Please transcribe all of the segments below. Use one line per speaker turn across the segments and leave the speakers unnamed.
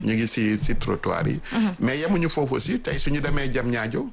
ñu ngi si si trottoir yi. mais yemuñu foofu aussi tey suñu demee Diamniadio.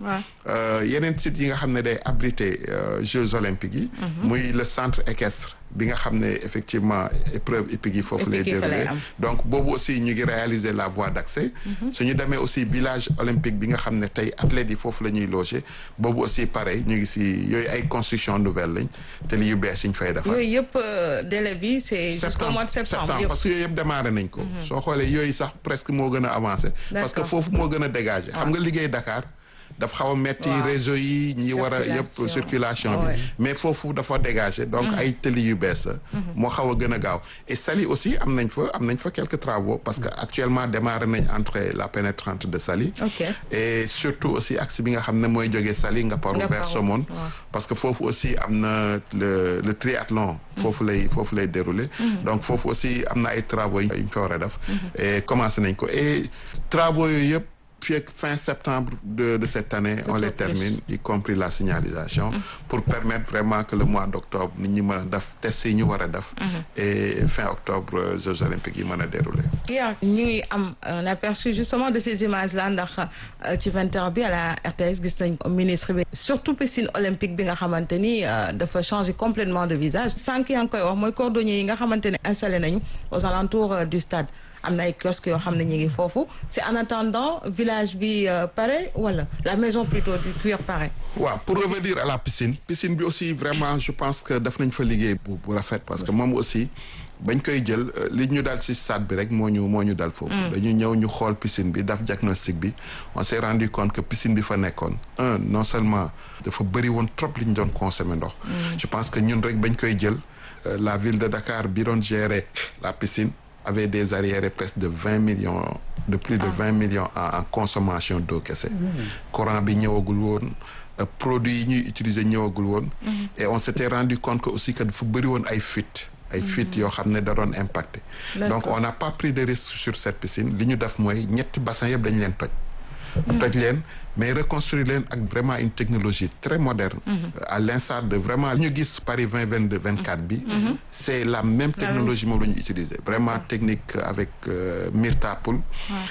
yeneen sites yi nga xam ne day abriter Jeux olympiques yi. muy le centre équestre bi nga xam ne effectivement épreuve hippique yi foofu lay déroulé donc boobu aussi ñu ngi réaliser la voie d'accès. suñu demee aussi village olympique bi nga xam ne tey athlètes yi foofu la ñuy loger boobu aussi pareil ñu ngi si yooyu ay construction nouvelle lañ te li yu bees yi ñu fay defar.
yooyu yëpp délai bi c'est jusqu'au mois de septembre
parce que yooyu yëpp démarré nañ ko. soo xoolee yooyu sax presque moo gën a avancé. parce que foofu moo gën a dégagé. xam nga liggéey Dakar. dafa xaw a metti réseau yi ñi war a yëpp circulation bi mais foofu dafa dégagé donc ay tëli yu bees moo xaw a gën a gaaw et Saly aussi am nañ fa am nañ fa quelques travaux parce que actuellement démarré nañ entre la pénétrante de Saly et surtout aussi axe bi nga xam ne mooy jógee Saly Ngaparou vers Somone parce que foofu aussi am na le le triathlon foofu lay foofu lay déroulé donc foofu aussi am na ay travaux yu ñu fa war a def et commencé nañ ko et travaux yooyu yëpp fii ak fin septembre de de cette année on les termine y compris la signalisation pour permettre vraiment que le mois d'octobre nit ñi mën a def test yi ñu war a def et fin octobre Jeux olympiques yi mën a dérouler
yaa ñi ngi am un aperçu justement de ces images là ndax ci vingt heures bi à la RTS gis nañ ministre bi surtout piscine olympique bi nga xamante ni dafa changer complètement de visage sànq yaa ngi koy wax mooy cordonnier yi nga xamante ne installé nañu aux alentours du stade am na ay kiosques yoo xam ne ñu ngi foofu c'est en attendant village bi pare wala la maison plutôt du cuir pare.
waaw pour revenir à la piscine piscine bi aussi vraiment je pense que daf nañ fa liggéey bu bu rafet parce que moom aussi bañ koy jël li ñu dal ci stade bi rek moo ñu moo ñu dal foofu. dañu ñëw ñu xool piscine bi daf diagnostic bi on s'est rendu compte que piscine bi fa nekkoon un non seulement dafa bëri woon trop li ñu doon consommer ndox. je pense que ñun rek bañ koy jël la ville de Dakar bi doon gérer la piscine. avait des arriérés presque de vingt millions de plus de vingt millions en consommation d'eau kese courant bi ñëwagul woon produits yi ñuy utiliser ñëwagul woon et on s'était rendu compte que aussi que dafa bëri woon ay fuites ay fuites yoo xam ne da doon impacté donc on n'a pas pris de risque sur cette piscine li ñu def mooy ñetti bassin yëpp dañu leen toj toj leen mais reconstruire leen ak vraiment une technologie très moderne à l'instar de vraiment li ñu gis Paris vingt vingt deux vingt quatre bi c'est la même technologie moom la ñu utiliser vraiment technique avec Myrtapoul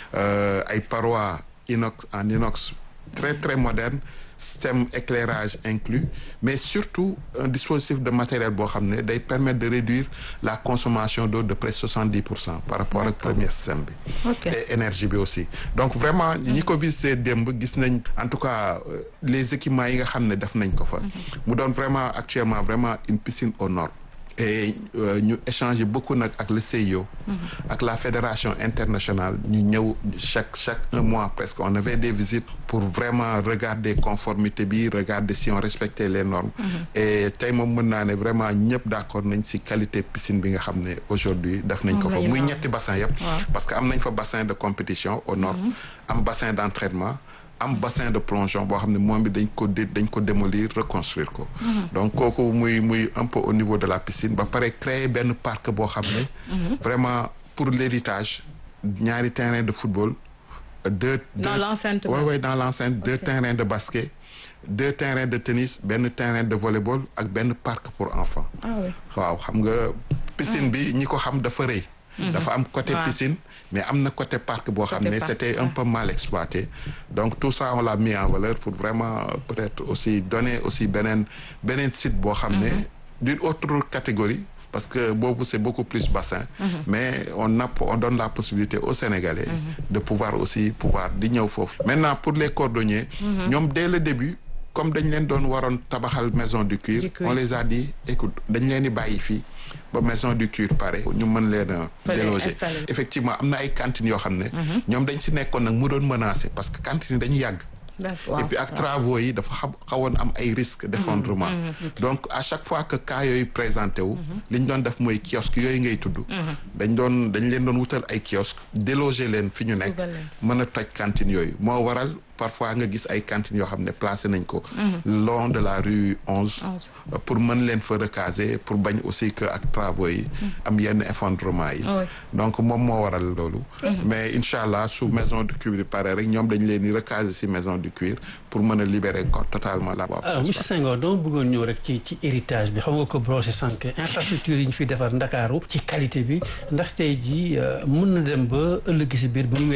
ay parois inox en inox très très moderne système éclairage inclus mais surtout un dispositif de matériel boo xam ne day permettre de réduire la consommation d'eau de presque soixante-dix pour cent par rapport ak premier système bi et énergie bi aussi donc vraiment ñi ko visité démb gis nañ en tout cas les équipements yi nga xam ne def nañ ko fa mu doon vraiment actuellement vraiment une piscine aux normes et ñu euh, échanger beaucoup nag ak le CIO. ak la fédération internationale ñu ñëw chaque chaque un mois presque on avait des visites pour vraiment regarder conformité bi regarder si on respectait les normes. et tey moom mën naa ne vraiment ñëpp d'accord nañ ci qualité piscine bi nga xam ne aujourd'hui def nañ ko fa muy ñetti bassin yëpp. parce que am nañ fa bassin de compétition aux normes. am bassin d'entraînement. am bassin de plongeon boo xam ne moom bi dañ ko dañ ko démolir reconstruire ko donc kooku muy muy un peu au niveau de la piscine ba pare créer benn parc boo xam ne vraiment pour l'héritage ñaari terrain de football deux
dans l'enceinte
ouais ouais dans l'enceinte deux terrains de basket deux terrains de tennis benn terrain de volleyball ak benn parc pour enfants waaw xam nga piscine bi ñi ko xam dafa rëy dafa am côté piscine mais am na côté parc boo xam ne c'était un peu mal exploité donc tout ça on l'a mis en valeur pour vraiment peut-être aussi donner aussi beneen beneen site boo xam ne d'une autre catégorie parce que boobu c'est beaucoup plus bassin mais on a on donne la possibilité aux Sénégalais de pouvoir aussi pouvoir di ñëw foofu maintenant pour les cordonniers ñoom dès le début comme dañ leen doon waroon tabaxal maison du cuir on les a dit écoute dañ leen di bàyyi fii ba maison du cuir pare ñu mën leen a déloger effectivement am na ay cantines yoo xam ne ñoom dañ si nekkoon nag mu doon menacer parce que cantines dañu yàgg et puis ak travaux yi dafa xam xawoon am ay risques d'effondrement donc à chaque fois que cas yooyu présenté wu li ñu doon def mooy kiosque yooyu ngay tudd dañ doon dañ leen doon wutal ay kiosque déloger leen fi ñu nekk mën a toj cantines yooyu moo waral parfois nga gis ay cantines yoo xam ne placé nañ ko long de la rue onze pour mën leen fa recaser pour bañ aussi que ak travaux yi am yenn effondrement yi donc moom moo waral loolu mais incha allah su maison du cuir pare rek ñoom dañ leen di recaser si maison du cuir pour mën a libérer ko totalement la
alors monsieur Senghor dama bëggoon ñëw rek ci ci héritage bi xam nga ko brosé sànq infrastructure yi ñu fi defar Ndakaaru ci qualité bi ndax tey ji mën na dem ba ëllëg si biir bu ñu